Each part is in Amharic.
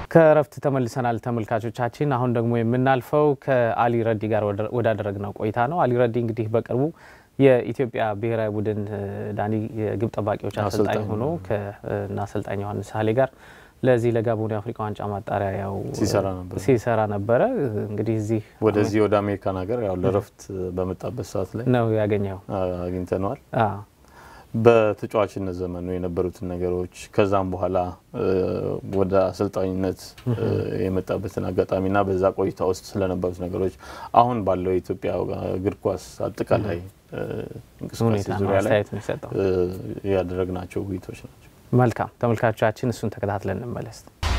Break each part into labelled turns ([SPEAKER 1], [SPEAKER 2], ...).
[SPEAKER 1] ከእረፍት ተመልሰናል ተመልካቾቻችን። አሁን ደግሞ የምናልፈው ከአሊ ረዲ ጋር ወዳደረግነው ቆይታ ነው። አሊ ረዲ እንግዲህ በቅርቡ የኢትዮጵያ ብሔራዊ ቡድን ዳኒ የግብ ጠባቂዎች አሰልጣኝ ሆኖ ከና አሰልጣኝ ዮሐንስ ሀሌ ጋር ለዚህ ለጋቦን የአፍሪካ ዋንጫ ማጣሪያ ያው ሲሰራ ነበረ። እንግዲህ እዚህ
[SPEAKER 2] ወደዚህ ወደ አሜሪካን ሀገር ያው ለእረፍት በመጣበት ሰዓት ላይ
[SPEAKER 1] ነው ያገኘው
[SPEAKER 2] አግኝተነዋል። በተጫዋችነት ዘመኑ የነበሩትን ነገሮች ከዛም በኋላ ወደ አሰልጣኝነት የመጣበትን አጋጣሚና በዛ ቆይታ ውስጥ ስለነበሩት ነገሮች አሁን ባለው የኢትዮጵያ እግር ኳስ አጠቃላይ እንቅስቃሴ ዙሪያ ላይ ያደረግናቸው ውይይቶች ናቸው።
[SPEAKER 1] መልካም ተመልካቾቻችን፣ እሱን ተከታትለን እንመለስ።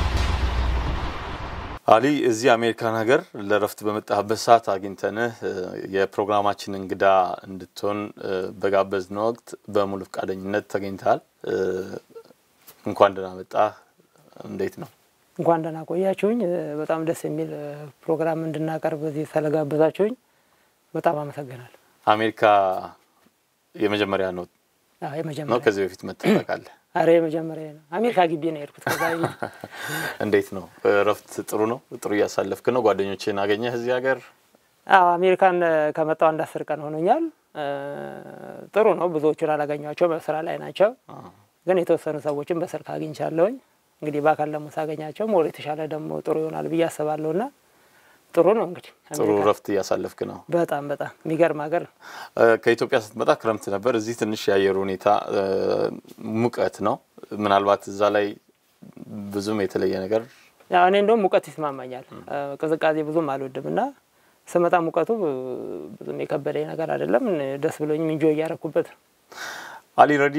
[SPEAKER 2] አሊ እዚህ አሜሪካን ሀገር ለረፍት በመጣህበት ሰዓት አግኝተንህ የፕሮግራማችን እንግዳ እንድትሆን በጋበዝን ወቅት በሙሉ ፈቃደኝነት ተገኝተሃል። እንኳን ደህና መጣህ። እንዴት ነው?
[SPEAKER 3] እንኳን ደህና ቆያችሁኝ። በጣም ደስ የሚል ፕሮግራም እንድናቀርብ እዚህ ስለጋበዛችሁኝ በጣም አመሰግናለሁ።
[SPEAKER 2] አሜሪካ የመጀመሪያ ነው ነው?
[SPEAKER 3] የመጀመሪያ
[SPEAKER 2] ከዚህ በፊት መጥተህ ታውቃለህ?
[SPEAKER 3] አረ የመጀመሪያ ነው። አሜሪካ ግቢ ነው የሄድኩት። ከዛ
[SPEAKER 2] እንዴት ነው እረፍት? ጥሩ ነው? ጥሩ እያሳለፍክ ነው? ጓደኞችን አገኘህ እዚህ ሀገር?
[SPEAKER 3] አዎ አሜሪካን ከመጣው አንድ አስር ቀን ሆኖኛል። ጥሩ ነው። ብዙዎቹን አላገኟቸው በስራ ላይ ናቸው። ግን የተወሰኑ ሰዎችን በስልክ አግኝቻለሁኝ። እንግዲህ በአካል ደግሞ ሳገኛቸው ሞር የተሻለ ደግሞ ጥሩ ይሆናል ብዬ አስባለሁ ና ጥሩ ነው እንግዲህ
[SPEAKER 2] ጥሩ እረፍት እያሳለፍክ ነው።
[SPEAKER 3] በጣም በጣም የሚገርም ሀገር ነው።
[SPEAKER 2] ከኢትዮጵያ ስትመጣ ክረምት ነበር። እዚህ ትንሽ የአየር ሁኔታ ሙቀት ነው። ምናልባት እዛ ላይ ብዙም የተለየ ነገር
[SPEAKER 3] ያው እኔ እንደውም ሙቀት ይስማማኛል። ቅዝቃዜ ብዙም አልወድም እና ስመጣ ሙቀቱ ብዙም የከበደኝ ነገር አይደለም። ደስ ብሎኝም እንጆ እያረኩበት ነው።
[SPEAKER 2] አሊ ረዲ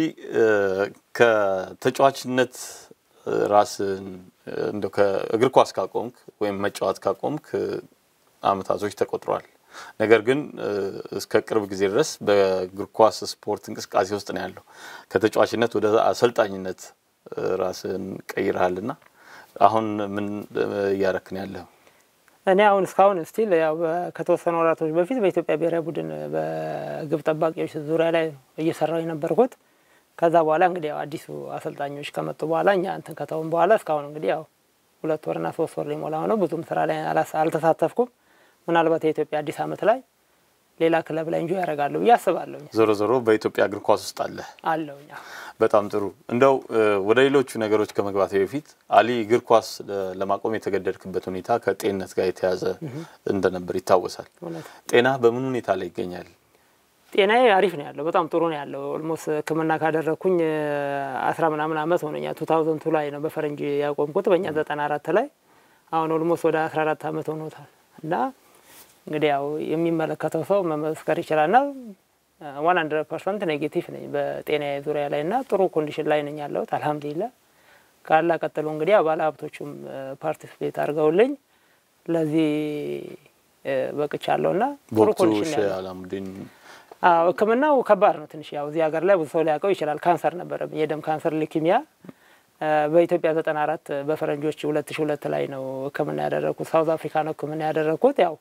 [SPEAKER 2] ከተጫዋችነት ራስን እንደ ከእግር ኳስ ካቆምክ ወይም መጫወት ካቆምክ አመታቶች ተቆጥረዋል። ነገር ግን እስከ ቅርብ ጊዜ ድረስ በእግር ኳስ ስፖርት እንቅስቃሴ ውስጥ ነው ያለው። ከተጫዋችነት ወደ አሰልጣኝነት ራስን ቀይረሃልና አሁን ምን እያረክ ነው ያለው?
[SPEAKER 3] እኔ አሁን እስካሁን ስቲል ያው ከተወሰኑ ወራቶች በፊት በኢትዮጵያ ብሔራዊ ቡድን በግብ ጠባቂዎች ዙሪያ ላይ እየሰራው የነበርኩት ከዛ በኋላ እንግዲህ ያው አዲሱ አሰልጣኞች ከመጡ በኋላ እኛ እንትን ከተውን በኋላ እስካሁን እንግዲህ ያው ሁለት ወርና ሶስት ወር ሊሞላ ሆነው ብዙም ስራ ላይ አልተሳተፍኩም። ምናልባት የኢትዮጵያ አዲስ ዓመት ላይ ሌላ ክለብ ላይ እንጆ ያደርጋለሁ ብዬ አስባለሁ።
[SPEAKER 2] ዞሮ ዞሮ በኢትዮጵያ እግር ኳስ ውስጥ አለ
[SPEAKER 3] አለውኛ።
[SPEAKER 2] በጣም ጥሩ። እንደው ወደ ሌሎቹ ነገሮች ከመግባት በፊት አሊ እግር ኳስ ለማቆም የተገደድክበት ሁኔታ ከጤንነት ጋር የተያዘ እንደነበር ይታወሳል። ጤና በምን ሁኔታ ላይ ይገኛል?
[SPEAKER 3] ጤናዬ አሪፍ ነው ያለው፣ በጣም ጥሩ ነው ያለው። ኦልሞስት ሕክምና ካደረግኩኝ አስራ ምናምን አመት ሆነኛል። ቱ ታውዘንድ ቱ ላይ ነው በፈረንጅ ያቆምኩት፣ በእኛ ዘጠና አራት ላይ አሁን ኦልሞስት ወደ አስራ አራት አመት ሆኖታል እና እንግዲህ ያው የሚመለከተው ሰው መመስከር ይችላል ና ዋን ሀንድረድ ፐርሰንት ኔጌቲቭ ነኝ በጤናዬ ዙሪያ ላይ እና ጥሩ ኮንዲሽን ላይ ነኝ ያለሁት አልሀምዱሊላ። ካላ ቀጥሎ እንግዲህ ባለ ሀብቶቹም ፓርቲስፔት አድርገውልኝ ለዚህ በቅቻለሁ ና ጥሩ ኮንዲሽን
[SPEAKER 2] አላሙዲን
[SPEAKER 3] አዎ ህክምናው ከባድ ነው ትንሽ። ያው እዚህ ሀገር ላይ ብዙ ሰው ሊያውቀው ይችላል። ካንሰር ነበረብኝ፣ የደም ካንሰር ሊኪሚያ። በኢትዮጵያ ዘጠና አራት በፈረንጆች ሁለት ሺ ሁለት ላይ ነው ህክምና ያደረግኩት። ሳውዝ አፍሪካ ነው ህክምና ያደረግኩት። ያው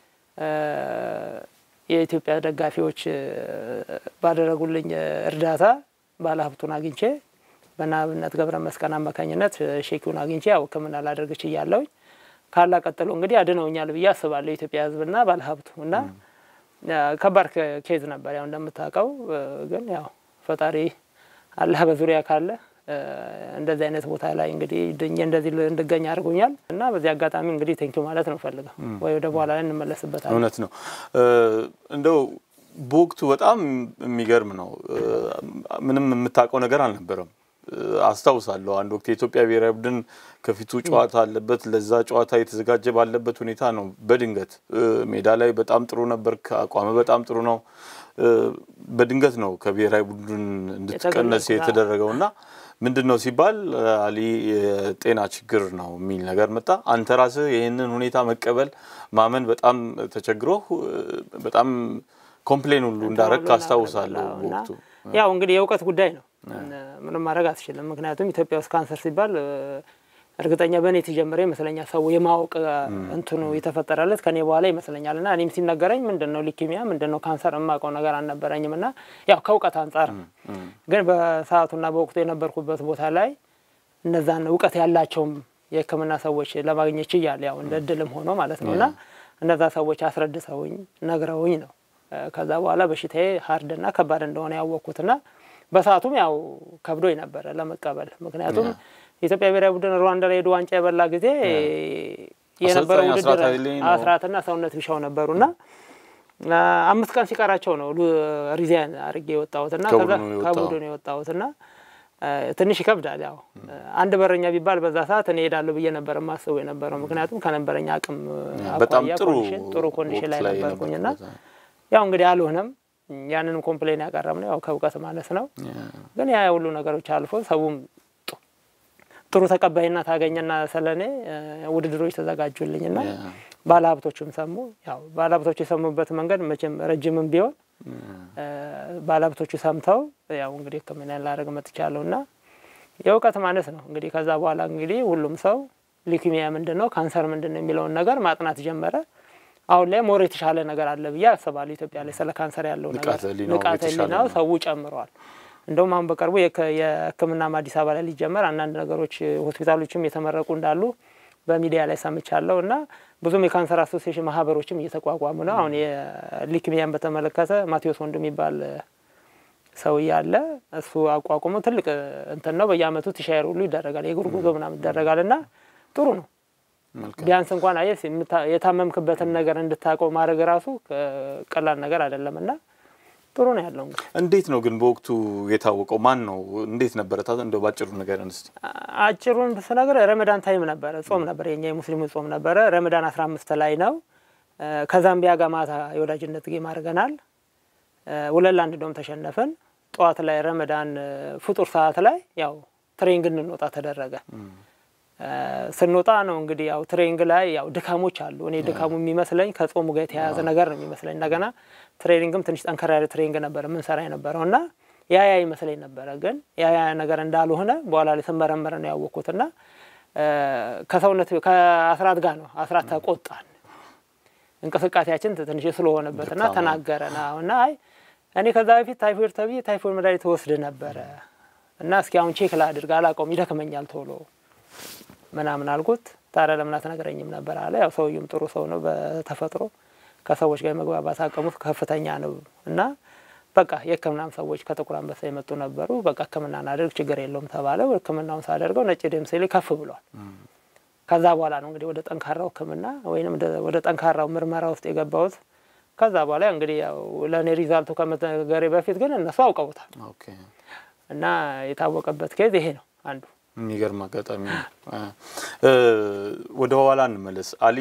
[SPEAKER 3] የኢትዮጵያ ደጋፊዎች ባደረጉልኝ እርዳታ ባለሀብቱን አግኝቼ በናብነት ገብረ መስቀል አማካኝነት ሼኪውን አግኝቼ ያው ህክምና ላደርግ ችያለሁኝ። ካላ ቀጥሎ እንግዲህ አድነውኛል ብዬ አስባለሁ የኢትዮጵያ ህዝብና ባለሀብቱ እና ከባድ ኬዝ ነበር። ያው እንደምታውቀው ግን ያው ፈጣሪ አላህ በዙሪያ ካለ እንደዚህ አይነት ቦታ ላይ እንግዲህ ድኜ እንደዚህ እንድገኝ አድርጎኛል እና በዚህ አጋጣሚ እንግዲህ ቴንኪው ማለት ነው ፈልገው ወይ ወደ በኋላ ላይ እንመለስበታለን።
[SPEAKER 2] እውነት ነው። እንደው በወቅቱ በጣም የሚገርም ነው። ምንም የምታውቀው ነገር አልነበረም። አስታውሳለሁ አንድ ወቅት የኢትዮጵያ ብሔራዊ ቡድን ከፊቱ ጨዋታ አለበት። ለዛ ጨዋታ የተዘጋጀ ባለበት ሁኔታ ነው በድንገት ሜዳ ላይ በጣም ጥሩ ነበር፣ አቋም በጣም ጥሩ ነው። በድንገት ነው ከብሔራዊ ቡድን እንድትቀነስ የተደረገው እና ምንድን ነው ሲባል አሊ የጤና ችግር ነው የሚል ነገር መጣ። አንተ ራስህ ይህንን ሁኔታ መቀበል ማመን በጣም ተቸግሮ በጣም ኮምፕሌን ሁሉ እንዳረግ አስታውሳለሁ በወቅቱ።
[SPEAKER 3] ያው እንግዲህ የእውቀት ጉዳይ ነው ምንም ማድረግ አትችልም። ምክንያቱም ኢትዮጵያ ውስጥ ካንሰር ሲባል እርግጠኛ በእኔ የተጀመረ ይመስለኛል ሰው የማወቅ እንትኑ የተፈጠረለት ከኔ በኋላ ይመስለኛል። እና እኔም ሲነገረኝ ምንድን ነው ሊኪሚያ ምንድን ነው ካንሰር የማውቀው ነገር አልነበረኝም። እና ያው ከእውቀት አንጻር ግን በሰዓቱና በወቅቱ የነበርኩበት ቦታ ላይ እነዛን እውቀት ያላቸውም የሕክምና ሰዎች ለማግኘት ችያለሁ። ያው እንደ እድልም ሆኖ ማለት ነው እና እነዛ ሰዎች አስረድተውኝ ነግረውኝ ነው ከዛ በኋላ በሽታዬ ሀርድና ከባድ እንደሆነ ያወቅኩትና በሰዓቱም ያው ከብዶኝ ነበረ ለመቀበል። ምክንያቱም የኢትዮጵያ ብሔራዊ ቡድን ሩዋንዳ ላይ ሄዶ ዋንጫ የበላ ጊዜ የነበረው ውድድር አስራትና ሰውነት ቢሻው ነበሩና አምስት ቀን ሲቀራቸው ነው ሪዛይን አድርጌ የወጣሁትና ከዛ ከቡድኑ የወጣሁትና ትንሽ ይከብዳል። ያው አንድ በረኛ ቢባል በዛ ሰዓት እኔ ሄዳለሁ ብዬ ነበር የማስበው የነበረው ምክንያቱም ከነበረኝ አቅም አኳያ ጥሩ ኮንዲሽን ላይ ነበርኩኝና ያው እንግዲህ አልሆነም። ያንንም ኮምፕሌን ያቀረብነው ያው ከእውቀት ማነስ ነው። ግን ያ ሁሉ ነገሮች አልፎ ሰውም ጥሩ ተቀባይነት አገኘና ስለኔ ውድድሮች ተዘጋጁልኝና ባለሀብቶቹም ሰሙ። ያው ባለሀብቶቹ የሰሙበት መንገድ መቼም ረጅምም ቢሆን ባለሀብቶቹ ሰምተው ያው እንግዲህ ሕክምና ላደርግ መጥቻለሁ እና የእውቀት ማነስ ነው እንግዲህ። ከዛ በኋላ እንግዲህ ሁሉም ሰው ሊኩሚያ ምንድን ነው ካንሰር ምንድን ነው የሚለውን ነገር ማጥናት ጀመረ። አሁን ላይ ሞር የተሻለ ነገር አለ ብዬ አስባለሁ። ኢትዮጵያ ላይ ስለ ካንሰር ያለው ነገር ንቃተ ህሊናው ሰው ጨምረዋል። እንደውም አሁን በቅርቡ የህክምናም አዲስ አበባ ላይ ሊጀመር አንዳንድ ነገሮች ሆስፒታሎችም የተመረቁ እንዳሉ በሚዲያ ላይ ሰምቻለሁ እና ብዙም የካንሰር አሶሲዬሽን ማህበሮችም እየተቋቋሙ ነው። አሁን የሊክሚያን በተመለከተ ማቴዎስ ወንዱ የሚባል ሰው እያለ እሱ አቋቁሞ ትልቅ እንትን ነው። በየአመቱ ቲሻየር ሁሉ ይደረጋል፣ የእግር ጉዞ ምናምን ይደረጋል እና ጥሩ ነው። ቢያንስ እንኳን አየህ የታመምክበትን ነገር እንድታውቀው ማድረግ ራሱ ቀላል ነገር አይደለም እና ጥሩ ነው ያለው። እንግዲህ
[SPEAKER 2] እንዴት ነው ግን በወቅቱ የታወቀው ማን ነው? እንዴት ነበረ? እንደው ባጭሩ ነገር እንስቲ።
[SPEAKER 3] አጭሩን ስነግር ረመዳን ታይም ነበረ፣ ጾም ነበረ፣ የኛ የሙስሊሙ ጾም ነበረ። ረመዳን አስራ አምስት ላይ ነው። ከዛምቢያ ጋር ማታ የወዳጅነት ጌም አድርገናል። ሁለት ለአንድ እንደውም ተሸነፍን። ጠዋት ላይ ረመዳን ፍጡር ሰዓት ላይ ያው ትሬኒንግ እንንወጣ ተደረገ። ስንወጣ ነው እንግዲህ ያው ትሬኒንግ ላይ ያው ድካሞች አሉ። እኔ ድካሙ የሚመስለኝ ከጾሙ ጋር የተያያዘ ነገር ነው የሚመስለኝ። እንደገና ትሬኒንግም ትንሽ ጠንከር ያለ ትሬኒንግ ነበረ ምንሰራ የነበረው እና ያ ያ ይመስለኝ ነበረ። ግን ያ ያ ነገር እንዳልሆነ በኋላ ላይ ስመረመረ ነው ያወቅኩትና ከሰውነት ከአስራት ጋር ነው አስራት ተቆጣን። እንቅስቃሴያችን ትንሽ ስለሆነበትና ተናገረን እና አይ እኔ ከዛ በፊት ታይፎይድ ተብዬ ታይፎይድ መድኃኒት ወስድ ነበረ እና እስኪ አሁን ቼክ ላድርግ አላውቀውም፣ ይደክመኛል ቶሎ ምናምን አልኩት። ታዲያ ለምን አትነግረኝም ነበር አለ። ያው ሰውዬውም ጥሩ ሰው ነው በተፈጥሮ ከሰዎች ጋር መግባባት አቅሙት ከፍተኛ ነው እና በቃ የሕክምናም ሰዎች ከጥቁር አንበሳ የመጡ ነበሩ። በቃ ሕክምና እናደርግ ችግር የለውም ተባለ። ሕክምናውን ሳደርገው ነጭ ደም ሴሌ ከፍ ብሏል። ከዛ በኋላ ነው እንግዲህ ወደ ጠንካራው ሕክምና ወይም ወደ ጠንካራው ምርመራ ውስጥ የገባሁት። ከዛ በኋላ እንግዲህ ያው ለእኔ ሪዛልቱ ከመነገሬ በፊት ግን እነሱ አውቀውታል እና የታወቀበት ኬዝ ይሄ ነው አንዱ
[SPEAKER 2] የሚገርም አጋጣሚ ነው። ወደ ኋላ እንመለስ። አሊ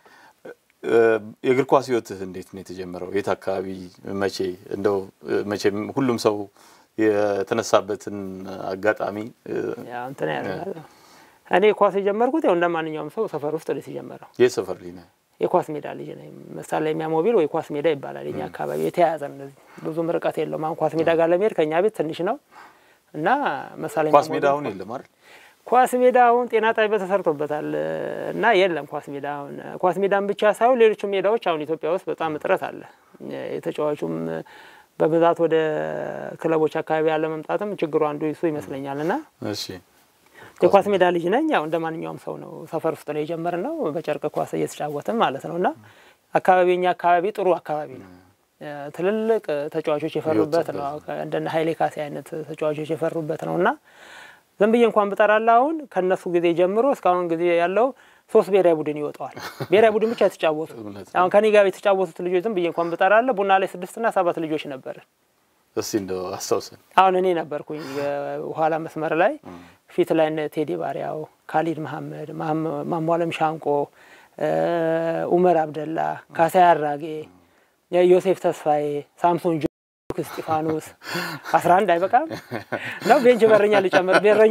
[SPEAKER 2] የእግር ኳስ ህይወትህ እንዴት ነው የተጀመረው? የት አካባቢ፣ መቼ? እንደው መቼም ሁሉም ሰው የተነሳበትን አጋጣሚ
[SPEAKER 3] እንትን ያደርጋል። እኔ ኳስ የጀመርኩት ያው እንደ ማንኛውም ሰው ሰፈር ውስጥ ነው የጀመረው።
[SPEAKER 2] የት ሰፈር ልጅ ነህ?
[SPEAKER 3] የኳስ ሜዳ ልጅ ነኝ። መሳለሚያ ሞቢል ወይ ኳስ ሜዳ ይባላል የኛ አካባቢ። የተያያዘ ነው፣ ብዙም ርቀት የለውም። አሁን ኳስ ሜዳ ጋር ለመሄድ ከእኛ ቤት ትንሽ ነው እና መሳለሚያ
[SPEAKER 2] ኳስ ሜዳ አሁን የለም አይደል?
[SPEAKER 3] ኳስ ሜዳ አሁን ጤና ጣቢያ ተሰርቶበታል እና የለም ኳስ ሜዳ አሁን ኳስ ሜዳን ብቻ ሳይሆን ሌሎችም ሜዳዎች አሁን ኢትዮጵያ ውስጥ በጣም እጥረት አለ። የተጫዋቹም በብዛት ወደ ክለቦች አካባቢ ያለ መምጣትም ችግሩ አንዱ እሱ ይመስለኛል። እና
[SPEAKER 2] እሺ
[SPEAKER 3] የኳስ ሜዳ ልጅ ነኝ። ያው እንደ ማንኛውም ሰው ነው ሰፈር ውስጥ ነው የጀመርነው በጨርቅ ኳስ እየተጫወትን ማለት ነው። እና አካባቢ የኛ አካባቢ ጥሩ አካባቢ ነው። ትልልቅ ተጫዋቾች የፈሩበት ነው። እንደነ ሀይሌ ካሴ አይነት ተጫዋቾች የፈሩበት ነው እና ዝም ብዬ እንኳን ብጠራላ አሁን ከእነሱ ጊዜ ጀምሮ እስካሁን ጊዜ ያለው ሶስት ብሔራዊ ቡድን ይወጣዋል። ብሔራዊ ቡድን ብቻ የተጫወቱ አሁን ከኔ ጋር የተጫወቱት ልጆች ዝም ብዬ እንኳን ብጠራለ ቡና ላይ ስድስትና ሰባት ልጆች ነበርን።
[SPEAKER 2] እስቲ እንደው አስታውሰን።
[SPEAKER 3] አሁን እኔ ነበርኩኝ ኋላ መስመር ላይ፣ ፊት ላይ ቴዲ ባሪያው፣ ካሊድ መሐመድ፣ ማሟለም ሻንቆ፣ ኡመር አብደላ፣ ካሳይ አራጌ፣ ዮሴፍ ተስፋዬ፣ ሳምሶን እስጢፋኖስ አስራ አንድ አይበቃም ነው። ቤንች በረኛ ልጨምር በረኛ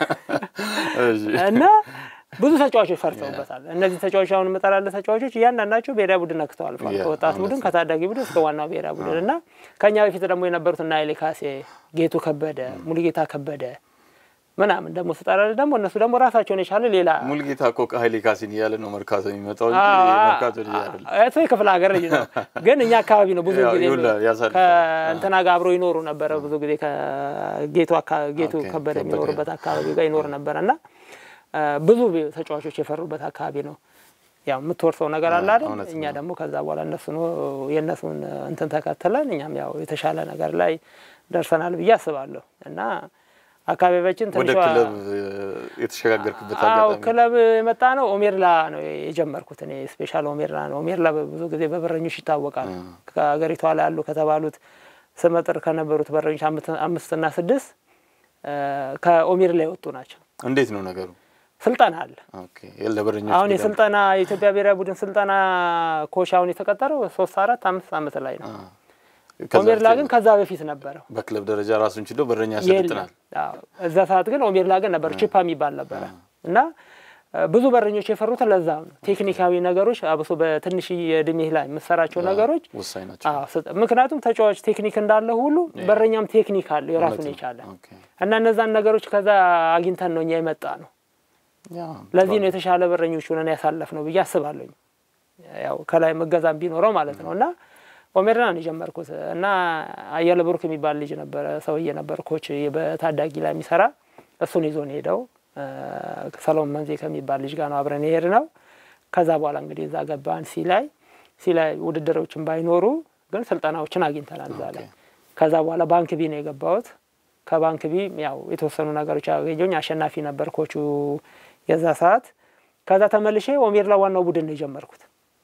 [SPEAKER 3] እና ብዙ ተጫዋቾች ፈርተውበታል። እነዚህ ተጫዋቾች አሁን የምጠላለ ተጫዋቾች እያንዳንዳቸው ብሔራዊ ቡድን ነክተው አልፏል። ከወጣት ቡድን ከታዳጊ ቡድን እስከ ዋናው ብሔራዊ ቡድን እና ከእኛ በፊት ደግሞ የነበሩት እና ኃይሌ ካሴ፣ ጌቱ ከበደ፣ ሙሉጌታ ከበደ ምናምን ደግሞ ስጠራለ ደግሞ እነሱ ደግሞ ራሳቸውን የቻለ ሌላ
[SPEAKER 2] ሙልጌታ እኮ ከኃይሌ ካሴን እያለ ነው መርካቶ የሚመጣው እንጂ መርካቶ ልጅ አይደለም።
[SPEAKER 3] እሱ የክፍለ ሀገር ልጅ ነው፣ ግን እኛ አካባቢ ነው ብዙ ጊዜ ከእንትና ጋር አብሮ ይኖሩ ነበረ። ብዙ ጊዜ ከጌቱ ጌቱ ከበደ የሚኖሩበት አካባቢ ጋር ይኖር ነበረ እና ብዙ ተጫዋቾች የፈሩበት አካባቢ ነው። ያው የምትወርሰው ነገር አለ አይደል?
[SPEAKER 2] እውነት
[SPEAKER 3] እኛ
[SPEAKER 2] ነው።
[SPEAKER 3] ደግሞ ከዛ በኋላ እነሱ የእነሱን እንትን ተከትለን እኛም ያው የተሻለ ነገር ላይ ደርሰናል ብዬ አስባለሁ እና አካባቢያችን
[SPEAKER 2] ወደ
[SPEAKER 3] ትንሿ
[SPEAKER 2] ክለብ የተሸጋገርክበት
[SPEAKER 3] አዎ
[SPEAKER 2] አጋጣሚ
[SPEAKER 3] ክለብ የመጣ ነው። ኦሜርላ ነው የጀመርኩት እኔ ስፔሻል ኦሜርላ ነው። ኦሜርላ ብዙ ጊዜ በበረኞች ይታወቃል። ከሀገሪቷ ላይ ያሉ ከተባሉት ስመጥር ከነበሩት በረኞች አምስት- አምስትና ስድስት እ፣ ከኦሜርላ የወጡ ናቸው።
[SPEAKER 2] እንዴት ነው ነገሩ?
[SPEAKER 3] ስልጠና አለ።
[SPEAKER 2] ኦኬ ለበረኞች
[SPEAKER 3] አሁን
[SPEAKER 2] ሜዳ-
[SPEAKER 3] የስልጠና የኢትዮጵያ ብሔራዊ ቡድን ስልጠና ኮች አሁን የተቀጠረው ሶስት አራት አምስት ዓመት ላይ ነው።
[SPEAKER 2] አ፣ ከዛ
[SPEAKER 3] ኦሜርላ
[SPEAKER 2] በፊት
[SPEAKER 3] ግን ከዛ በፊት ነበረው
[SPEAKER 2] በክለብ ደረጃ ራሱን ችሎ በረኛ
[SPEAKER 3] የለም።
[SPEAKER 2] ያሰለጥናል።
[SPEAKER 3] አዎ፣ እዛ ሰዓት ግን ኦሜርላ ግን ነበር ቺፓ የሚባል ነበረ እና እ፣ ብዙ በረኞች የፈሩት ለዛ ነው። ቴክኒካዊ ነገሮች አብሶ በትንሽ የእድሜህ ላይ የምሰራቸው ነገሮች
[SPEAKER 2] ወሳኝ ናቸው።
[SPEAKER 3] አዎ፣ ስጥ- ምክንያቱም ተጫዋች ቴክኒክ እንዳለ ሁሉ በረኛም ቴክኒክ አለ የራሱን
[SPEAKER 2] እውነት ነው።
[SPEAKER 3] የቻለ
[SPEAKER 2] ኦኬ።
[SPEAKER 3] እና እነዛን ነገሮች ከዛ አግኝተን ነው እኛ የመጣ ነው።
[SPEAKER 2] ያ፣
[SPEAKER 3] ለዚህ ነው የተሻለ በረኞች ሆነን ያሳለፍ ነው ብዬ አስባለሁ። ያው ከላይ መገዛም ቢኖረው ማለት ነው እና ኦሜርላ ነው የጀመርኩት እና አየለ ብሩክ የሚባል ልጅ ነበረ ሰውዬ ነበር ኮች በታዳጊ ላይ የሚሰራ እሱን ይዞን ሄደው እ፣ ሰሎሞን መንዜ ከሚባል ልጅ ጋር ነው አብረን የሄድ ነው። ከዛ በኋላ እንግዲህ እዛ ገባን ሲ ላይ ሲ ላይ ውድድሮችን ባይኖሩ ግን ስልጠናዎችን አግኝተናል እዛ ላይ። ከዛ በኋላ ባንክ ቢ ነው የገባሁት። ከባንክ ቢ ያው የተወሰኑ ነገሮች ያገኘኝ አሸናፊ ነበር ኮቹ የዛ ሰዓት። ከዛ ተመልሼ ኦሜርላ ዋናው ቡድን ነው የጀመርኩት።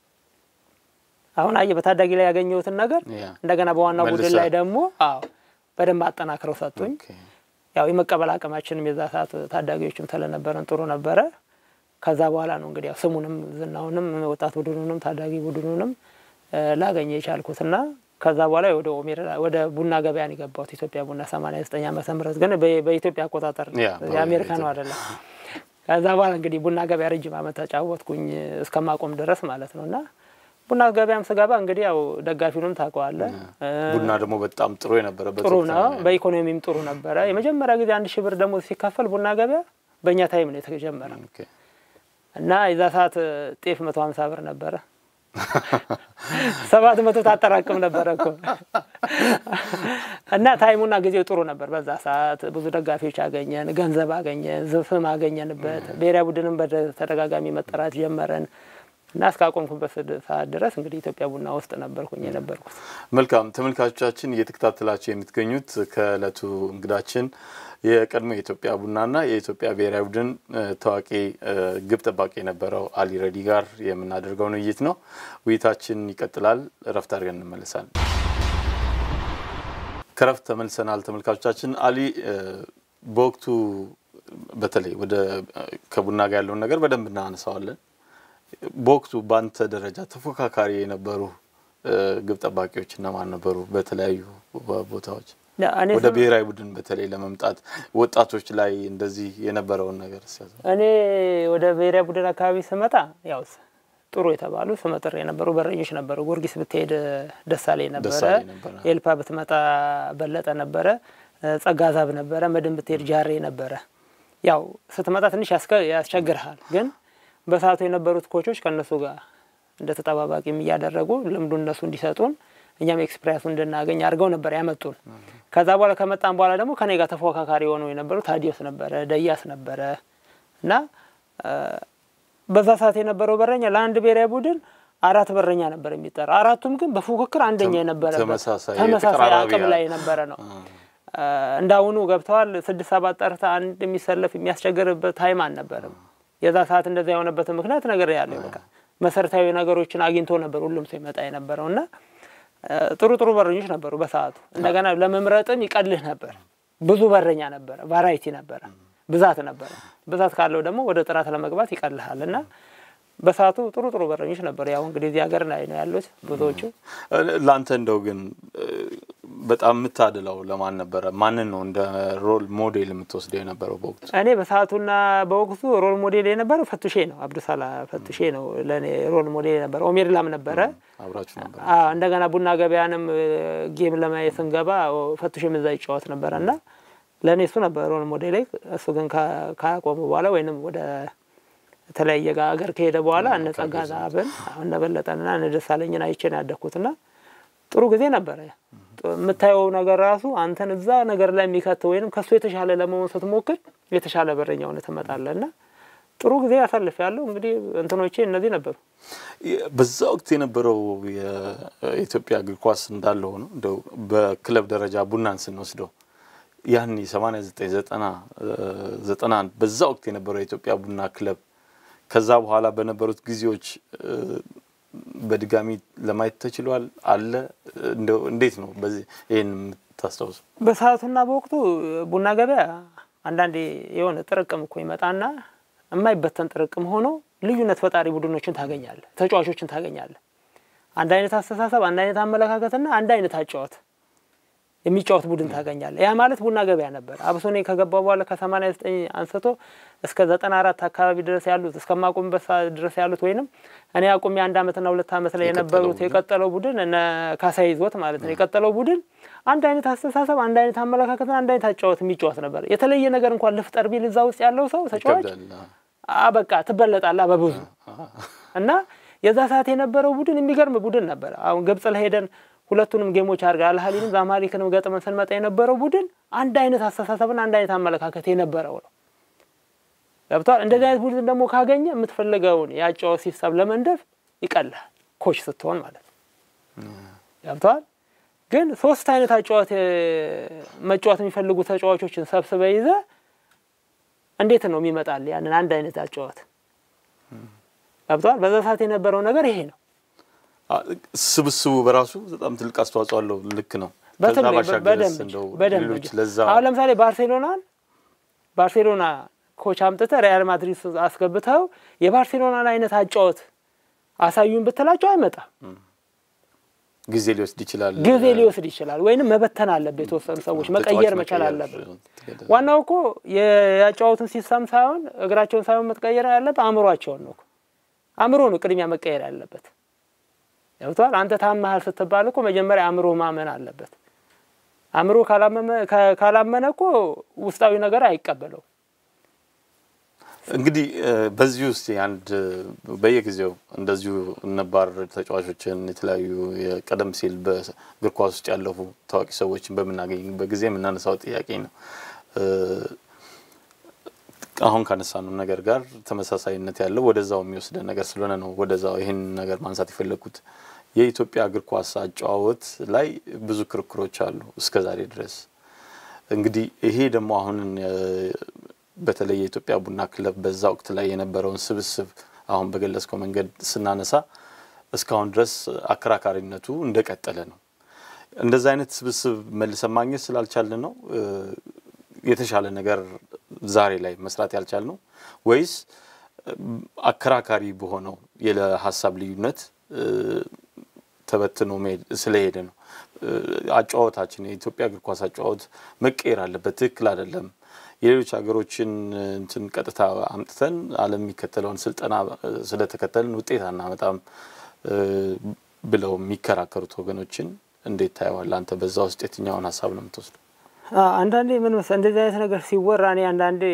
[SPEAKER 3] አሁን አየህ በታዳጊ ላይ ያገኘሁትን ነገር
[SPEAKER 2] ያ፣
[SPEAKER 3] እንደገና በዋናው ቡድን
[SPEAKER 2] መልሰህ።
[SPEAKER 3] ላይ ደግሞ አዎ በደንብ አጠናክረው ሰጡኝ።
[SPEAKER 2] ኦኬ።
[SPEAKER 3] ያው የመቀበል አቅማችንም የዛ ሰዓት ታዳጊዎችም ስለነበረን ጥሩ ነበረ። ከዛ በኋላ ነው እንግዲህ ያው ስሙንም ዝናውንም ወጣት ቡድኑንም ታዳጊ ቡድኑንም እ፣ ላገኘ የቻልኩትና ከዛ በኋላ ወደ ኦሜርላ ወደ ቡና ገበያ ነው የገባሁት። ኢትዮጵያ ቡና 89 ዓመተ ምህረት ግን በ- በኢትዮጵያ አቆጣጠር ነው።
[SPEAKER 2] ያ፣
[SPEAKER 3] የአሜሪካ ነው
[SPEAKER 2] በኢትዮጵያ።
[SPEAKER 3] አይደለም። ከዛ በኋላ እንግዲህ ቡና ገበያ ረጅም ዓመት ተጫወትኩኝ እስከማቆም ድረስ ማለት ነው እና ቡና ገበያም ስገባ እንግዲህ ያው ደጋፊውንም ታውቀዋለህ እ፣
[SPEAKER 2] ቡና ደግሞ በጣም ጥሩ የነበረበት
[SPEAKER 3] ጥሩ
[SPEAKER 2] ወቅት
[SPEAKER 3] ነው።
[SPEAKER 2] ነው።
[SPEAKER 3] በኢኮኖሚም ጥሩ ነበረ። የመጀመሪያ ጊዜ አንድ ሺህ ብር ደግሞ ሲካፈል ቡና ገበያ በእኛ ታይም ነው የተጀመረ
[SPEAKER 2] ኦኬ።
[SPEAKER 3] እና የዛ ሰዓት ጤፍ መቶ ሀምሳ ብር ነበረ። ሰባት መቶ ታጠራቅም ነበረ እኮ እና ታይሙና ጊዜው ጥሩ ነበር። በዛ ሰዓት ብዙ ደጋፊዎች አገኘን፣ ገንዘብ አገኘን፣ ዝፍም አገኘንበት። ብሔራዊ ቡድንም በተደጋጋሚ መጠራት ጀመረን እና እስካቆምኩበት ሰዓት ድረስ እንግዲህ ኢትዮጵያ ቡና ውስጥ ነበርኩኝ የነበርኩት።
[SPEAKER 2] መልካም ተመልካቾቻችን እየተከታተላችሁ የምትገኙት ከእለቱ እንግዳችን የቀድሞ የኢትዮጵያ ቡናና የኢትዮጵያ ብሔራዊ ቡድን እ፣ ታዋቂ እ፣ ግብ ጠባቂ የነበረው አሊ ረዲ ጋር የምናደርገውን ውይይት ነው። ውይይታችን ይቀጥላል። እረፍት አድርገን እንመለሳለን። ከረፍት ተመልሰናል። ተመልካቾቻችን አሊ እ፣ በወቅቱ በተለይ ወደ እ፣ ከቡና ጋር ያለውን ነገር በደንብ እናነሳዋለን። በወቅቱ በአንተ ደረጃ ተፎካካሪ የነበሩ እ፣ ግብ ጠባቂዎች እነማን ነበሩ? በተለያዩ ቦታዎች
[SPEAKER 3] እኔ
[SPEAKER 2] ወደ
[SPEAKER 3] ስም-
[SPEAKER 2] ብሔራዊ ቡድን በተለይ ለመምጣት ወጣቶች ላይ እንደዚህ የነበረውን ነገር ሲያዘ
[SPEAKER 3] እኔ ወደ ብሔራዊ ቡድን አካባቢ ስመጣ ያው ስ- ጥሩ የተባሉ ስመጥር የነበሩ በረኞች ነበሩ። ጊዮርጊስ ብትሄድ ደሳሌ ነበረ፣
[SPEAKER 2] ደሳለኝ ነበረ።
[SPEAKER 3] ኤልፓ ብትመጣ በለጠ ነበረ፣ ጸጋዛብ ነበረ፣ መድን ብትሄድ ጃሬ ነበረ። ያው ስትመጣ ትንሽ ያስከ- ያስቸግርሃል፣ ግን በሰዓቱ የነበሩት ኮቾች ከእነሱ ጋር እንደ ተጠባባቂም እያደረጉ ልምዱ እነሱ እንዲሰጡን እኛም ኤክስፕሪያንሱ እንድናገኝ አድርገው ነበር ያመጡን። ከዛ በኋላ ከመጣን በኋላ ደግሞ ከኔ ጋር ተፎካካሪ የሆኑ የነበሩ ታዲዮስ ነበረ፣ ደያስ ነበረ እና እ፣ በዛ ሰዓት የነበረው በረኛ ለአንድ ብሔራዊ ቡድን አራት በረኛ ነበር የሚጠራ። አራቱም ግን በፉክክር አንደኛ የነበረ
[SPEAKER 2] ተመሳሳይ
[SPEAKER 3] ተመሳሳይ
[SPEAKER 2] የተቀራራቢ
[SPEAKER 3] አቅም ላይ የነበረ ነው። እ፣ እንዳሁኑ ገብተዋል ስድስት ሰባት ጠርተ አንድ የሚሰለፍ የሚያስቸግርበት ታይም አልነበረም። የዛ ሰዓት እንደዛ የሆነበትን ምክንያት ነገር ያለው በቃ መሰረታዊ ነገሮችን አግኝቶ ነበር ሁሉም ሰው ይመጣ የነበረው እና እ፣ ጥሩ ጥሩ በረኞች ነበሩ በሰዓቱ። እንደገና ለመምረጥም ይቀልህ ነበር። ብዙ በረኛ ነበረ፣ ቫራይቲ ነበረ፣ ብዛት ነበረ። ብዛት ካለው ደግሞ ወደ ጥራት ለመግባት ይቀልሃል እና በሰዓቱ ጥሩ ጥሩ በረኞች ነበሩ። ያው እንግዲህ እዚህ ሀገር ላይ ነው ያሉት ብዙዎቹ።
[SPEAKER 2] ለአንተ እንደው ግን እ፣ በጣም የምታድለው ለማን ነበረ? ማንን ነው እንደ ሮል ሞዴል የምትወስደው የነበረው በወቅቱ?
[SPEAKER 3] እኔ በሰዓቱና በወቅቱ ሮል ሞዴል የነበረው ፈቱሼ ነው፣ አብዱሳላ ፈቱሼ ነው ለእኔ ሮል ሞዴል የነበረ። ኦሜርላም ነበረ።
[SPEAKER 2] አብራችሁ ነበር?
[SPEAKER 3] አዎ፣ እንደገና ቡና ገበያንም እ፣ ጌም ለማየት ስንገባ ፈቱሼም እዛ ይጫወት ነበረ እና ለእኔ እሱ ነበር ሮል ሞዴል። እሱ ግን ካ- ካቆሙ በኋላ ወይንም ወደ የተለያየ ጋ- ሀገር ከሄደ በኋላ እነ ጸጋ ዛብን እነ በለጠንና እነ ደሳለኝን አይቼ ነው ያደግኩትና ጥሩ ጊዜ ነበረ። ጥ- የምታየው ነገር ራሱ አንተን እዛ ነገር ላይ የሚከት ወይንም ከሱ የተሻለ ለመሆን ስትሞክር የተሻለ በረኛ ሆነህ ትመጣለህ እና ጥሩ ጊዜ ያሳልፍ ያለው እንግዲህ እንትኖቼ እነዚህ ነበሩ።
[SPEAKER 2] በዛ ወቅት የነበረው የኢትዮጵያ እግር ኳስ እንዳለ ሆኖ እንደው በክለብ ደረጃ ቡናን ስንወስደው ያኔ 89 ዘጠና ዘጠና አንድ በዛ ወቅት የነበረው የኢትዮጵያ ቡና ክለብ ከዛ በኋላ በነበሩት ጊዜዎች በድጋሚ ለማየት ተችሏል አለ እንደው እንዴት ነው በዚህ ይህን የምታስታውሱ?
[SPEAKER 3] በሰዓቱና በወቅቱ ቡና ገበያ አንዳንዴ የሆነ ጥርቅም እኮ ይመጣና የማይበተን ጥርቅም ሆኖ ልዩነት ፈጣሪ ቡድኖችን ታገኛለህ፣ ተጫዋቾችን ታገኛለህ። አንድ አይነት አስተሳሰብ፣ አንድ አይነት አመለካከትና አንድ አይነት አጫወት የሚጫወት ቡድን ታገኛለህ። ያ ማለት ቡና ገበያ ነበር። አብሶ እኔ ከገባ በኋላ ከሰማንያ ዘጠኝ አንስቶ እስከ ዘጠና አራት አካባቢ ድረስ ያሉት እስከማቆምበት ሰዓት ድረስ ያሉት ወይንም እኔ አቁሜ አንድ አመትና ሁለት አመት ላይ የነበሩት የቀጠለው ቡድን እነ ካሳይ ይዞት ማለት ነው የቀጠለው ቡድን አንድ አይነት አስተሳሰብ፣ አንድ አይነት አመለካከትና አንድ አይነት አጫወት የሚጫወት ነበር። የተለየ ነገር እንኳን ልፍጠር ቢል እዛ ውስጥ ያለው ሰው ተጫዋች በቃ ትበለጣላ በብዙ እና የዛ ሰዓት የነበረው ቡድን የሚገርም ቡድን ነበር። አሁን ግብጽ ላይ ሄደን ሁለቱንም ጌሞች አድርገ አልሀሊንም ዛማሊክንም ገጥመን ስንመጣ የነበረው ቡድን አንድ አይነት አስተሳሰብና አንድ አይነት አመለካከት የነበረው ነው። ገብቷል። እንደዚህ አይነት ቡድን ደግሞ ካገኘ የምትፈልገውን የአጫወት ሲስተም ለመንደፍ ይቀላል፣ ኮች ስትሆን ማለት ነው። ገብቷል። ግን ሶስት አይነት አጫወት መጫወት የሚፈልጉ ተጫዋቾችን ሰብስበ ይዘ እንዴት ነው የሚመጣል? ያንን አንድ አይነት አጫወት ገብቷል። በዛ ሰዓት የነበረው ነገር ይሄ ነው።
[SPEAKER 2] ስብስቡ በራሱ በጣም ትልቅ አስተዋጽኦ አለው። ልክ ነው።
[SPEAKER 3] በደንብ አሁን ለምሳሌ ባርሴሎናን ባርሴሎና ኮች አምጥተህ ሪያል ማድሪድ አስገብተው የባርሴሎናን አይነት አጫወት አሳዩን ብትላቸው አይመጣም።
[SPEAKER 2] ጊዜ ሊወስድ ይችላል።
[SPEAKER 3] ጊዜ ሊወስድ ይችላል። ወይንም መበተን አለብህ። የተወሰኑ ሰዎች መቀየር መቻል አለብህ። ዋናው እኮ የአጫወቱን ሲስተም ሳይሆን እግራቸውን ሳይሆን መቀየር ያለብህ አእምሯቸውን ነው። አእምሮ ነው ቅድሚያ መቀየር ያለበት። ገብቷል። አንተ ታመሃል ስትባል እኮ መጀመሪያ አእምሮ ማመን አለበት። አእምሮ ካላመነ እኮ ውስጣዊ ነገር አይቀበለው።
[SPEAKER 2] እንግዲህ በዚህ ውስጥ አንድ በየጊዜው እንደዚሁ ነባር ተጫዋቾችን የተለያዩ ቀደም ሲል በእግር ኳስ ውስጥ ያለፉ ታዋቂ ሰዎችን በምናገኝበት ጊዜ የምናነሳው ጥያቄ ነው። አሁን ካነሳነው ነገር ጋር ተመሳሳይነት ያለው ወደዛው የሚወስደን ነገር ስለሆነ ነው ወደዛው ይህን ነገር ማንሳት የፈለግኩት። የኢትዮጵያ እግር ኳስ አጨዋወት ላይ ብዙ ክርክሮች አሉ እስከ ዛሬ ድረስ። እንግዲህ ይሄ ደግሞ አሁን በተለይ የኢትዮጵያ ቡና ክለብ በዛ ወቅት ላይ የነበረውን ስብስብ አሁን በገለጽከው መንገድ ስናነሳ እስካሁን ድረስ አከራካሪነቱ እንደቀጠለ ነው። እንደዛ አይነት ስብስብ መልሰን ማግኘት ስላልቻልን ነው የተሻለ ነገር ዛሬ ላይ መስራት ያልቻል ነው ወይስ አከራካሪ በሆነው የሀሳብ ልዩነት ተበትኖ ስለሄደ ነው? አጨዋወታችን የኢትዮጵያ እግር ኳስ አጨዋወት መቀየር አለበት፣ ትክክል አይደለም። የሌሎች ሀገሮችን እንትን ቀጥታ አምጥተን ዓለም የሚከተለውን ስልጠና ስለተከተልን ውጤት አናመጣም ብለው የሚከራከሩት ወገኖችን እንዴት ታየዋለህ አንተ? በዛ ውስጥ የትኛውን ሀሳብ ነው የምትወስደው?
[SPEAKER 3] አንዳንዴ ምን መሰለህ እንደዚህ አይነት ነገር ሲወራ እኔ አንዳንዴ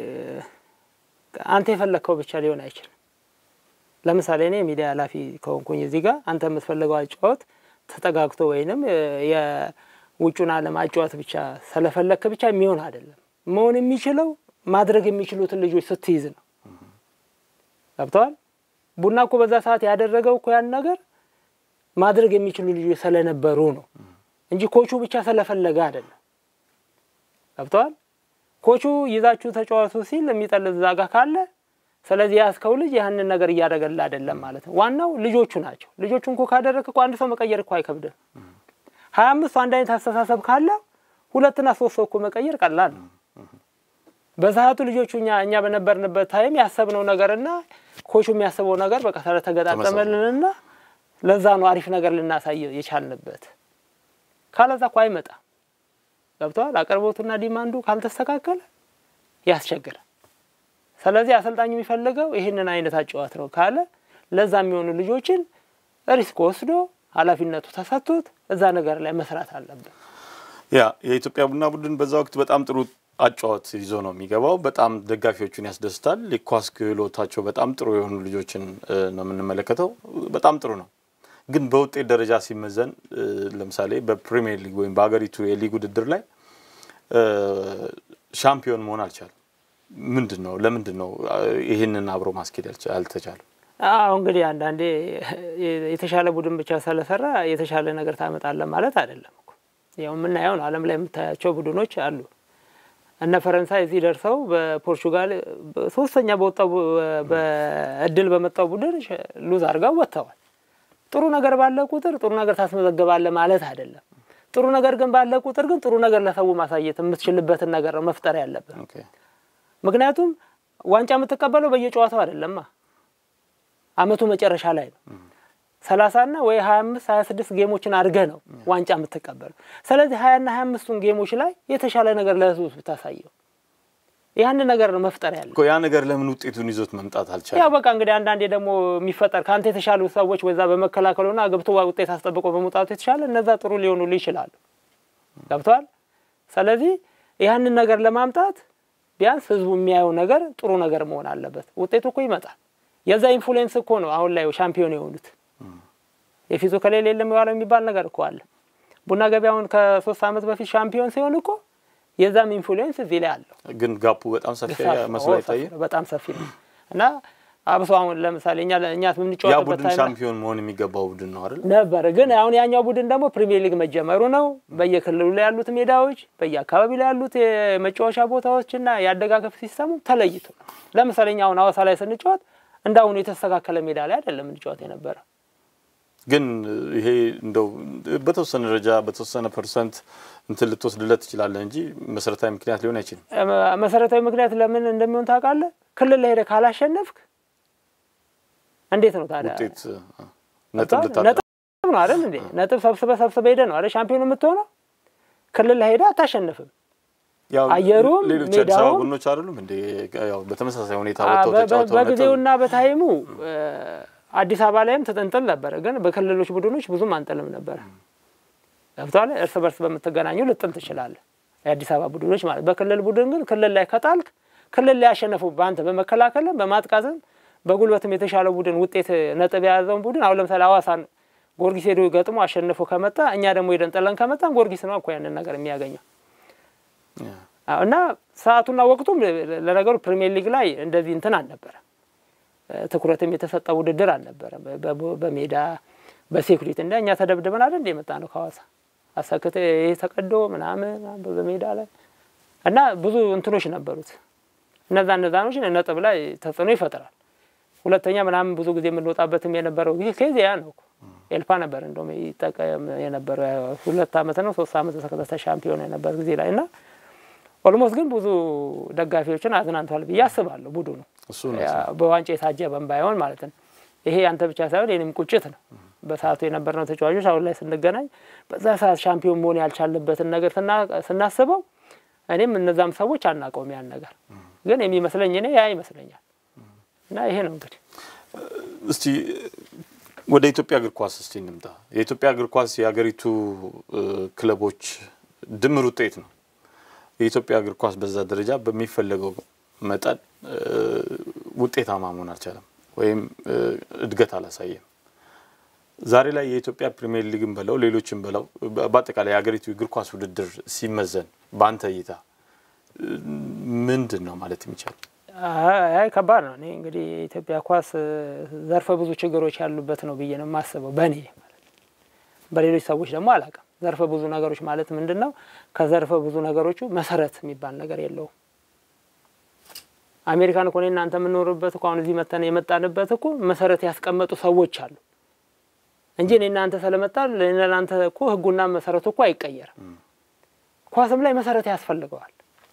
[SPEAKER 3] አንተ የፈለግከው ብቻ ሊሆን አይችልም። ለምሳሌ እኔ ሚዲያ ኃላፊ ከሆንኩኝ እዚህ ጋር አንተ የምትፈልገው አጫወት ተጠጋግቶ ወይንም የውጩን ዓለም አጫወት ብቻ ስለፈለግክ ብቻ የሚሆን አይደለም። መሆን የሚችለው ማድረግ የሚችሉትን ልጆች ስትይዝ ነው። ገብተዋል። ቡና እኮ በዛ ሰዓት ያደረገው እኮ ያን ነገር ማድረግ የሚችሉ ልጆች ስለነበሩ ነው እንጂ ኮቹ ብቻ ስለፈለገ አይደለም። ገብተዋል። ኮቹ ይዛችሁ ተጫዋቱ ሲል የሚጠልዝ ዛጋ ካለ ስለዚህ ያስከው ልጅ ያንን ነገር እያደረገላ አይደለም ማለት ነው። ዋናው ልጆቹ ናቸው። ልጆቹን እኮ ካደረግ እኮ አንድ ሰው መቀየር እኮ አይከብድም። ሀያ አምስቱ አንድ አይነት አስተሳሰብ ካለ ሁለትና ሶስት ሰው እኮ መቀየር ቀላል ነው። በሰዓቱ ልጆቹ እኛ እኛ በነበርንበት ታይም ያሰብነው ነገርና ኮቹ የሚያስበው ነገር በቃ ስለተገጣጠመልንና ለዛ ነው አሪፍ ነገር ልናሳይ የቻልንበት። ካለዛ እኮ አይመጣም። ገብተዋል። አቅርቦቱና ዲማንዱ ካልተስተካከለ ያስቸግራል። ስለዚህ አሰልጣኙ የሚፈልገው ይህንን አይነት አጨዋት ነው ካለ ለዛ የሚሆኑ ልጆችን ሪስክ ወስዶ ኃላፊነቱ ተሰጥቶት እዛ ነገር ላይ መስራት አለብን።
[SPEAKER 2] ያ የኢትዮጵያ ቡና ቡድን በዛ ወቅት በጣም ጥሩ አጫዋት ይዞ ነው የሚገባው። በጣም ደጋፊዎቹን ያስደስታል። የኳስ ክህሎታቸው በጣም ጥሩ የሆኑ ልጆችን ነው የምንመለከተው። በጣም ጥሩ ነው። ግን በውጤት ደረጃ ሲመዘን ለምሳሌ በፕሪሚየር ሊግ ወይም በሀገሪቱ የሊግ ውድድር ላይ ሻምፒዮን መሆን አልቻለም። ምንድን ነው? ለምንድን ነው ይህንን አብሮ ማስኬድ አልተቻለም?
[SPEAKER 3] አሁ እንግዲህ አንዳንዴ የተሻለ ቡድን ብቻ ስለሰራ የተሻለ ነገር ታመጣለ ማለት አይደለም እኮ። ያው የምናየው ነው። ዓለም ላይ የምታያቸው ቡድኖች አሉ። እነ ፈረንሳይ እዚህ ደርሰው በፖርቹጋል ሶስተኛ በወጣው በእድል በመጣው ቡድን ሉዝ አድርገው ወጥተዋል። ጥሩ ነገር ባለ ቁጥር ጥሩ ነገር ታስመዘገባለ ማለት አይደለም። ጥሩ ነገር ግን ባለ ቁጥር ግን ጥሩ ነገር ለሰው ማሳየት የምትችልበትን ነገር ነው መፍጠር ያለብን። ምክንያቱም ዋንጫ የምትቀበለው በየጨዋታው አይደለማ አመቱ መጨረሻ ላይ ነው። ሰላሳና ወይ ሀያ አምስት ሀያ ስድስት ጌሞችን አድርገህ ነው ዋንጫ የምትቀበሉ። ስለዚህ ሀያና ሀያ አምስቱን ጌሞች ላይ የተሻለ ነገር ለህዝቡ ብታሳየው ያን ነገር ነው መፍጠር ያለ
[SPEAKER 2] ያ ነገር ለምን ውጤቱን ይዞት መምጣት አልቻለም?
[SPEAKER 3] ያው በቃ እንግዲህ አንዳንዴ ደግሞ የሚፈጠር ከአንተ የተሻሉ ሰዎች በዛ በመከላከሉና ገብቶ ውጤት አስጠብቆ በመውጣቱ የተሻለ እነዛ ጥሩ ሊሆኑሉ ይችላሉ። ገብተዋል። ስለዚህ ያንን ነገር ለማምጣት ቢያንስ ህዝቡ የሚያየው ነገር ጥሩ ነገር መሆን አለበት። ውጤቱ እኮ ይመጣል። የዛ ኢንፍሉዌንስ እኮ ነው አሁን ላይ ሻምፒዮን የሆኑት። የፊቱ ከሌለ የለም የዋለው የሚባል ነገር እኮ አለ። ቡና ገበያውን ከሶስት ዓመት በፊት ሻምፒዮን ሲሆን እኮ የዛም ኢንፍሉዌንስ እዚህ ላይ አለው።
[SPEAKER 2] ግን ጋፑ በጣም ሰፊ መስሎ አይታይም።
[SPEAKER 3] በጣም ሰፊ ነው እና አብሶ አሁን ለምሳሌ እኛ እኛ
[SPEAKER 2] ያ
[SPEAKER 3] የምንጫወትበት
[SPEAKER 2] ቡድን
[SPEAKER 3] ታይም
[SPEAKER 2] ሻምፒዮን መሆን የሚገባው ቡድን ነው አይደል?
[SPEAKER 3] ነበር ግን አሁን ያኛው ቡድን ደግሞ ፕሪሚየር ሊግ መጀመሩ ነው። በየክልሉ ላይ ያሉት ሜዳዎች፣ በየአካባቢ ላይ ያሉት የመጫወቻ ቦታዎችና የአደጋገፍ ሲስተሙ ተለይቶ ነው። ለምሳሌ እኛ አሁን ሀዋሳ ላይ ስንጫወት እንደ አሁኑ የተስተካከለ ሜዳ ላይ አይደለም እንጫወት የነበረ።
[SPEAKER 2] ግን ይሄ እንደው በተወሰነ ደረጃ በተወሰነ ፐርሰንት እንትን ልትወስድለት ትችላለህ እንጂ መሰረታዊ ምክንያት ሊሆን አይችልም።
[SPEAKER 3] መሰረታዊ ምክንያት ለምን እንደሚሆን ታውቃለህ? ክልል ላይ ሄደህ ካላሸነፍክ እንዴት ነው ታዲያ
[SPEAKER 2] ውጤት ነጥብ ልታጣ
[SPEAKER 3] ነጥብ ነው አይደል እንዴ? ነጥብ ሰብስበ ሰብስበ ሄደ ነው አይደል ሻምፒዮን የምትሆነው። ክልል ላይ ሄደህ አታሸንፍም።
[SPEAKER 2] ያው
[SPEAKER 3] አየሩም
[SPEAKER 2] ሌሎች አዲስ አበባ
[SPEAKER 3] ሜዳውም-
[SPEAKER 2] ቡድኖች አይደሉም እንዴ? ያው በተመሳሳይ ሁኔታ
[SPEAKER 3] አ-
[SPEAKER 2] ወጥተው
[SPEAKER 3] በ- በ-
[SPEAKER 2] ተጫውተው ነጥብ
[SPEAKER 3] በጊዜውና በታይሙ እ፣ አዲስ አበባ ላይም ትጥንጥል ነበረ፣ ግን በክልሎች ቡድኖች ብዙም አንጥልም ነበረ። ገብቶሃል? እርስ በርስ በምትገናኙ ልጥል ትችላለህ። የአዲስ አበባ ቡድኖች ማለት በክልል ቡድን ግን ክልል ላይ ከጣልክ ክልል ላይ ያሸነፉ በአንተ በመከላከልም በማጥቃትም በጉልበትም የተሻለው ቡድን ውጤት ነጥብ የያዘውን ቡድን አሁን ለምሳሌ ሐዋሳን ጊዮርጊስ ሄዶ ገጥሞ አሸንፎ ከመጣ እኛ ደግሞ ሄደን ጥለን ከመጣን ጊዮርጊስ ነው እኮ ያንን ነገር የሚያገኘው። አዎ፣ እና ሰዓቱና ወቅቱም ለ- ለነገሩ ፕሪሚየር ሊግ ላይ እንደዚህ እንትን አልነበረ፣ ትኩረትም የተሰጠ ውድድር አልነበረ። በ- በ- በሜዳ በሴኩሪቲ እንደ እኛ ተደብድበን አይደል እንደ የመጣ ነው ከሐዋሳ አሰክተ ይሄ ተቀዶ ምናምን በሜዳ ላይ እና ብዙ እንትኖች ነበሩት። እነዛ እነዛኖች ነጥብ ላይ ተጽዕኖ ይፈጥራል። ሁለተኛ ምናምን ብዙ ጊዜ የምንወጣበትም የነበረው ጊዜ ከዚያ ያ ነው እኮ ኤልፓ ነበር እንደውም ይጠቀም የነበረው ሁለት አመት ነው ሶስት አመት ተከታታይ ሻምፒዮን የነበር ጊዜ ላይ እና ኦልሞስት ግን ብዙ ደጋፊዎችን አዝናንቷል ብዬ አስባለሁ። ቡድኑ
[SPEAKER 2] እሱ ነው
[SPEAKER 3] ያ በዋንጫ የታጀበን ባይሆን ማለት ነው። ይሄ ያንተ ብቻ ሳይሆን የኔም ቁጭት ነው። በሰዓቱ የነበርነው ተጫዋቾች አሁን ላይ ስንገናኝ በዛ ሰዓት ሻምፒዮን መሆን ያልቻለበትን ነገር ስና- ስናስበው እኔም እነዛም ሰዎች አናውቀውም ያን ነገር ግን የሚመስለኝ እኔ ያ ይመስለኛል። እና ይሄ ነው እንግዲህ
[SPEAKER 2] እስቲ ወደ ኢትዮጵያ እግር ኳስ እስቲ እንምጣ። የኢትዮጵያ እግር ኳስ የሀገሪቱ እ፣ ክለቦች ድምር ውጤት ነው። የኢትዮጵያ እግር ኳስ በዛ ደረጃ በሚፈለገው መጠን እ፣ ውጤታማ መሆን አልቻለም ወይም እ፣ እድገት አላሳየም። ዛሬ ላይ የኢትዮጵያ ፕሪሚየር ሊግን በለው ሌሎችን በለው በ- በአጠቃላይ የሀገሪቱ እግር ኳስ ውድድር ሲመዘን በአንተ እይታ እ፣ ምንድን ነው ማለት የሚቻል?
[SPEAKER 3] አይ ከባድ ነው። እኔ እንግዲህ የኢትዮጵያ ኳስ እ፣ ዘርፈ ብዙ ችግሮች ያሉበት ነው ብዬ ነው የማስበው በእኔ ማለት ነው። በሌሎች ሰዎች ደግሞ አላውቅም። ዘርፈ ብዙ ነገሮች ማለት ምንድን ነው? ከዘርፈ ብዙ ነገሮቹ መሰረት የሚባል ነገር የለውም። አሜሪካን እኮ እኔ እናንተ የምንኖርበት እኮ አሁን እዚህ መተን የመጣንበት እኮ መሰረት ያስቀመጡ ሰዎች አሉ እንጂ እኔ እናንተ ስለመጣ ለእናንተ እኮ ህጉና መሰረቱ እኮ አይቀየርም። ኳስም ላይ መሰረት ያስፈልገዋል።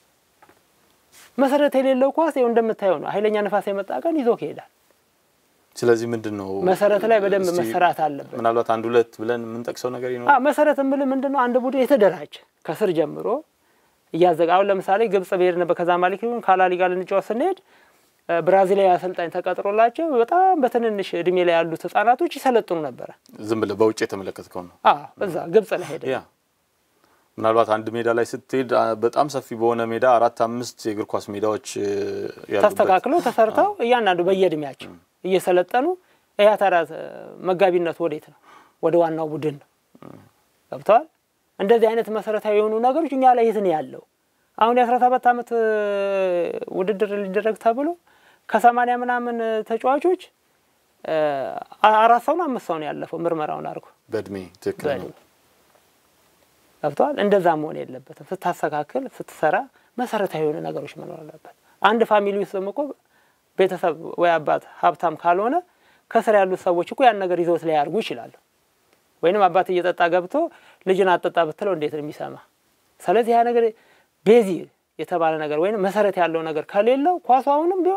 [SPEAKER 3] መሰረት የሌለው ኳስ ይኸው እንደምታየው ነው። ኃይለኛ ነፋስ የመጣ ቀን ይዞ ይሄዳል።
[SPEAKER 2] ስለዚህ ምንድን ነው
[SPEAKER 3] መሰረት ላይ በደንብ
[SPEAKER 2] እስቲ
[SPEAKER 3] መሰራት አለበት።
[SPEAKER 2] ምናልባት አንድ ሁለት ብለን የምንጠቅሰው ነገር
[SPEAKER 3] አ
[SPEAKER 2] ይኖራል።
[SPEAKER 3] መሰረት የምልህ ምንድን ነው? አንድ ቡድን የተደራጀ ከስር ጀምሮ እያዘጋ አሁን ለምሳሌ ግብጽ ብሄድ ነበር ከዛ ማሊክ ይሁን ካላሊ ጋር ልንጫወት ስንሄድ እ፣ ብራዚላዊ አሰልጣኝ ተቀጥሮላቸው በጣም በትንንሽ እድሜ ላይ ያሉት ህጻናቶች ይሰለጥኑ ነበረ።
[SPEAKER 2] ዝም ብለህ በውጭ የተመለከትከው ነው።
[SPEAKER 3] አ እዛ ግብጽ ላይ ሄደ
[SPEAKER 2] ያ ምናልባት አንድ ሜዳ ላይ ስትሄድ አ፣ በጣም ሰፊ በሆነ ሜዳ አራት አምስት የእግር ኳስ ሜዳዎች እ፣ ያሉበት
[SPEAKER 3] ተስተካክለው ተሰርተው እያንዳንዱ በየእድሜያቸው እየሰለጠኑ ይህ ታዲያ መጋቢነት ወዴት ነው? ወደ ዋናው ቡድን ነው። ገብተዋል። እንደዚህ አይነት መሰረታዊ የሆኑ ነገሮች እኛ ላይ የት ነው ያለው? አሁን የአስራ ሰባት አመት ውድድር ሊደረግ ተብሎ ከሰማንያ ምናምን ተጫዋቾች አራት ሰው ነው አምስት ሰው ነው ያለፈው ምርመራውን አድርጎ
[SPEAKER 2] በእድሜ ትክክል ነው።
[SPEAKER 3] ገብተዋል። እንደዛ መሆን የለበትም። ስታስተካክል ስትሰራ መሰረታዊ የሆኑ ነገሮች መኖር አለበት። አንድ ፋሚሊ ውስጥም እኮ ቤተሰብ ወይ አባት ሀብታም ካልሆነ ከስር ያሉት ሰዎች እኮ ያን ነገር ይዘውት ላይ ያርጉ ይችላሉ። ወይንም አባት እየጠጣ ገብቶ ልጅን አጠጣ ብትለው እንዴት ነው የሚሰማ? ስለዚህ ያ ነገር ቤዚ የተባለ ነገር ወይም መሰረት ያለው ነገር ከሌለው ኳሱ አሁንም ቢሆን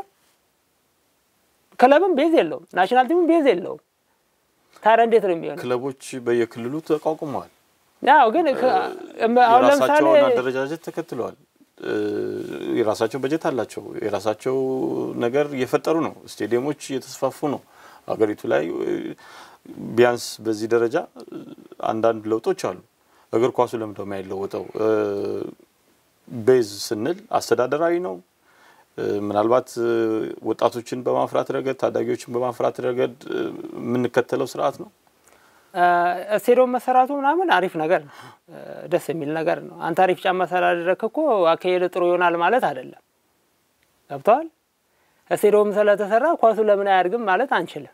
[SPEAKER 3] ክለብም ቤዝ የለውም፣ ናሽናል ቲምም ቤዝ የለውም። ታዲያ እንዴት ነው የሚሆነው?
[SPEAKER 2] ክለቦች በየክልሉ ተቋቁመዋል።
[SPEAKER 3] ያው ግን አሁን ለምሳሌ
[SPEAKER 2] የራሳቸውን አደረጃጀት ተከትለዋል። የራሳቸው በጀት አላቸው። የራሳቸው ነገር እየፈጠሩ ነው። ስቴዲየሞች እየተስፋፉ ነው። ሀገሪቱ ላይ ቢያንስ በዚህ ደረጃ አንዳንድ ለውጦች አሉ። እግር ኳሱ ለምንድነው የማይለወጠው? ቤዝ ስንል አስተዳደራዊ ነው። ምናልባት ወጣቶችን በማፍራት ረገድ፣ ታዳጊዎችን በማፍራት ረገድ የምንከተለው ስርዓት ነው።
[SPEAKER 3] ስቴዲየም መሰራቱ ምናምን አሪፍ ነገር ነው፣ ደስ የሚል ነገር ነው። አንተ አሪፍ ጫማ ስላደረግክ እኮ አካሄድ ጥሩ ይሆናል ማለት አይደለም። ገብተዋል። ስቴዲየም ስለተሰራ ኳሱ ለምን አያድግም ማለት አንችልም።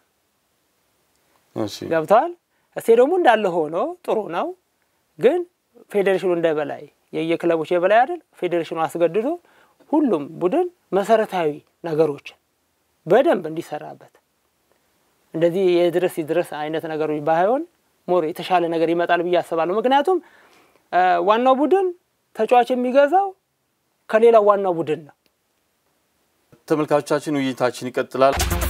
[SPEAKER 3] ገብተዋል። ስቴዲየሙ እንዳለ ሆኖ ጥሩ ነው፣ ግን ፌዴሬሽኑ እንደ በላይ የየክለቦች የበላይ አይደል? ፌዴሬሽኑ አስገድዶ ሁሉም ቡድን መሰረታዊ ነገሮችን በደንብ እንዲሰራበት እንደዚህ የድረስ ይድረስ አይነት ነገሮች ባይሆን ሞር የተሻለ ነገር ይመጣል ብዬ አስባለሁ። ምክንያቱም ዋናው ቡድን ተጫዋች የሚገዛው ከሌላው ዋናው ቡድን ነው።
[SPEAKER 2] ተመልካቾቻችን ውይይታችን ይቀጥላል።